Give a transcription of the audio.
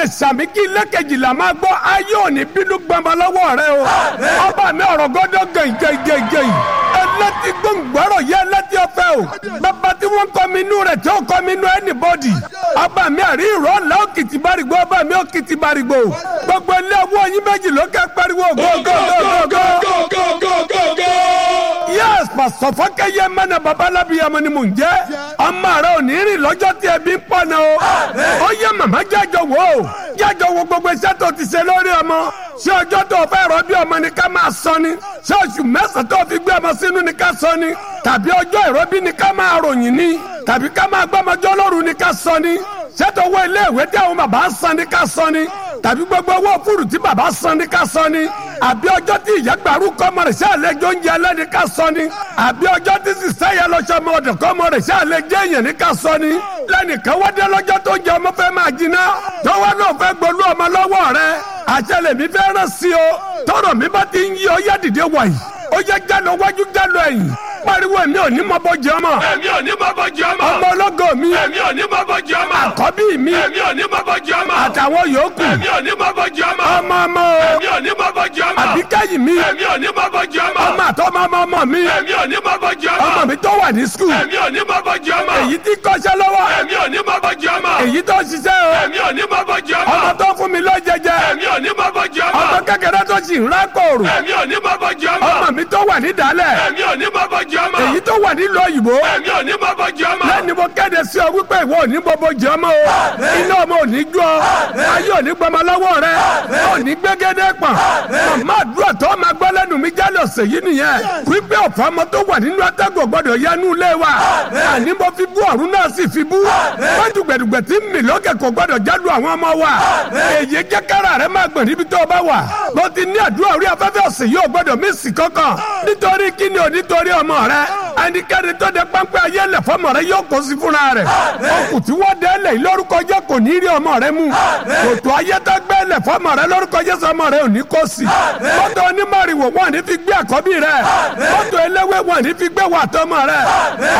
sàmì kí ilé kejìlá máa gbọ́ ayé òní bínú gbọmọ lọ́wọ́ rẹ o ọba mi ọ̀rọ̀ gọ́dọ̀ gẹ̀yìngẹ̀yìngẹ̀yìn ẹlẹ́tì gbọ̀ngbọ̀rọ̀ yẹ ẹlẹ́tì ọ̀fẹ́ o bàbá tí wọ́n kọ́ mi inú rẹ̀ tí ó kọ́ mi inú anybody ọba mi àrí ìrọ̀ ọ̀la òkìtì bárìgbò ọba mi òkìtì bárìgbò gbogbo ilé owó yín méjì ló kẹ́ pariwo gógógógógó yes pásítọ̀ fọ́kẹ́yẹ mẹ́nà babalábíyamọ ni mò ń jẹ́ ọmọ rẹ ò ní rìn lọ́jọ́ tí ẹbí ń pọ̀ náà o ó yẹ màmá jájọ wò ó jájọ wo gbogbo iṣẹ́ tó ti ṣe lórí ọmọ ṣé ọjọ́ tó fẹ́ rọ bí ọmọ ni ká máa sọ ni ṣé oṣù mẹ́sàn-án tó fi gbé ọmọ sínú ni ká sọ ni tàbí ọjọ́ ìrọbí ni ká máa ròyìn ni tàbí ká máa gbọ́mọjọ́ lóru ni ká sọ ni ṣé tó wọ ilé ìwé tí àwọn bàbá san ni ká sọ ni tàbí gbogbo owó fúrù tí bàbá san ni ká sọ ni àbí ọjọ́ tí ìyá gbàrú kọ́mọ rẹ̀ ṣàlẹ́jọ́ oúnjẹ alẹ́ ni ká sọ ni àbí ọjọ́ tí sísẹ́ yẹn lọ́sọ ọmọ ọ̀dọ̀ kọ́mọ rẹ̀ ṣàlẹ́jọ́ èèyàn ni ká sọ ni lẹ́nìkan wá dé lọ́jọ́ tó jẹ ọmọ fẹ́ máa jiná tọ́wọ́ náà fẹ́ gbolú ọmọ lọ́wọ́ rẹ̀ àṣẹlẹ̀ mi fẹ́ rán sí o tọrọ mi bá ti ń yí ọ yá dìde wàyí ó yẹ jálọ wájú jálọ ẹ̀yìn pariwo èmi ò ní mọ bọ jẹ ọmọ. èmi ò ní mọ bọ jẹ ọmọ. ọmọ ológo mi. èmi ò ní mọ bọ jẹ ọmọ. àkọ́bí mi. èmi ò ní mọ bọ jẹ ọmọ. àtàwọn yòókù. èmi ò ní mọ bọ jẹ ọmọ. ọmọ ọmọ o. èmi ò ní mọ bọ jẹ ọmọ. àbíkẹ́yìn mi. èmi ò ní mọ bọ jẹ ọmọ. ọmọ àtọmọ ọmọ ọmọ mi. èmi ò ní mọ bọ jẹ ọmọ. ọmọ mi tó wà ní skul. èmi ò ní mọ bọ jẹ ọmọ. èyí tí kọ́ṣẹ́ lọ́wọ́. èmi ò ní mọ bọ jẹ ọmọ. èyí tó ṣiṣẹ́ o. èmi ò ní mọ bọ jẹ ọmọ. ọmọ tó fún mi lọ jẹjẹ. èmi ò ní mọ bọ jẹ ọmọ. ọmọ kékeré tó sì ń rákòrò. èmi ò ní mọ bọ jẹ ọmọ. ọmọ mi tó wà ní dálẹ̀. èmi ò ní mọ bọ jẹ ọmọ. èyí tó wà nílùú òyìnbó. èmi ò ní mọ bọ jẹ ọmọ. lẹ́ni mo kéde sí ọ wípé ìwọ ò ní bọ́bọ́ jẹ ọmọ o. iná ọmọ ò ní jó ọ. ayé ò ní gbọmọ lọ́wọ́ rẹ. ò ní gbégédé pọ̀n. màmá àdúrà tó máa gbọ́ lẹ́nu mi jálẹ̀ ọ̀sẹ̀ yìí nìyẹn. wípé ọ̀fọ̀ ọmọ tó wà nínú atẹ́gùn gbọ́dọ̀ yẹnu ilé wa. àní mo fi bú ọ̀run náà sì fi bú. wọ́n dùgbẹ̀dùgbẹ̀ tí mi lókè kò gbọ́dọ̀ jáde àwọn ọmọ wa. èyí jẹ́ kára rẹ máa gbọ̀n níbi tó o bá wà. mo ti ní àdúrà orí afẹ́fẹ́ ọ̀sẹ̀ yìí ò gbọ́dọ̀ mí sì kankan. nítorí kíni ò nítorí ọmọ rẹ. ẹnikẹ́ni tó de pápẹ́ ayé lẹ̀ fọmọ rẹ yóò kó sí fúnra rẹ̀. okùn tí wọ́n dẹ́ lẹ̀ lórúkọ jẹ́ kò ní rí ọmọ rẹ mú. kòtò ayé tó gbẹ́ lẹ̀ fọmọ rẹ lórúkọ jẹ́ sọmọ rẹ ò ní kó sí. mọ́tò onímọ̀rìwò wọn ní fi gbé àkọ́bí rẹ. mọ́tò eléwé wọn ní fi gbé wà tọmọ rẹ.